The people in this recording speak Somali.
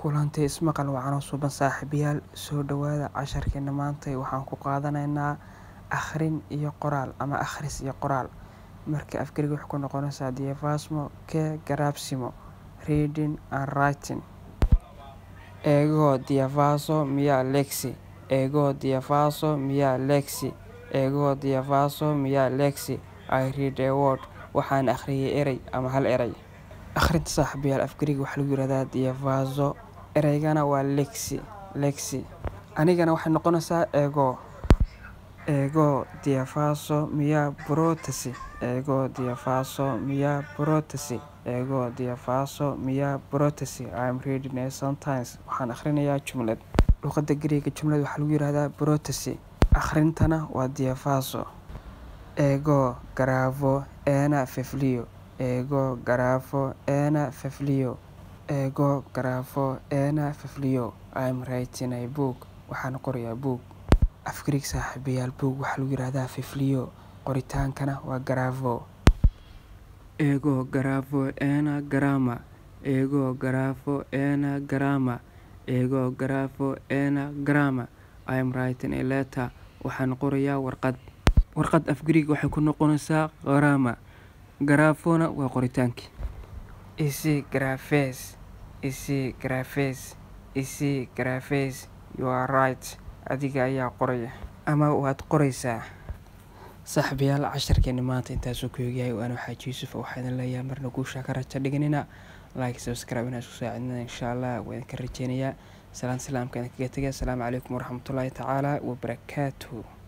kulantay ismaqal wacan oo suuban saaxiibayaal soo dhawaada casharkeena maanta waxaan ku qaadanaynaa akhrin iyo qoraal ama akhris iyo qoraal marka afgariga waxay ku noqonaysaa diafasmo ke garabsimo reading and writing ego diafaso mia lexi ego diafaso mia lexi ego diafaso mia lexi i read a word waxaan akhriyay erey ama hal erey akhrinta saaxiibayaal afgariga waxaa lagu yihahdaa diafaso ereygana waa lexi lexi anigana waxay noqonaysaa ego ego diafaso mia protesi ego diafaso mia protesi ego diafaso mia protesi im reading a sometimes waxaan akhrinayaa jumlad luqadda gariega jumlad waxaa lagu yihahdaa protesi akhrintana waa diafaso ego garavo ena feflio ego garafo ena feflio ego garafo ena feflio im writing a book waxaan qorayaa book afgariga saaxiibayaal book waxaa lagu yihahdaa feflio qoritaankana waa garavo ego garafo ena garama ego garafo ena garama ego garafo ena garama im writing a letter waxaan qorayaa warqad warqad afgariga waxay ku noqonaysaa qarama garafona waa qoritaankii isi grafes isi grafes isi grafes you are right adiga ayaa qoraya ama waad qoraysaa saaxiibayaal casharkeeni maanta intaasuu ku egyahay waana waxaa yuusuf waxaa idin leeyahay marna guushaa ka raja dhiganina like subscribe inaa isku saacidina insha allah waa idinka rajeynayaa salaan salaamka idinkaga tegay asalaamu calaykum waraxmatullaahi tacaala wabarakaatuhu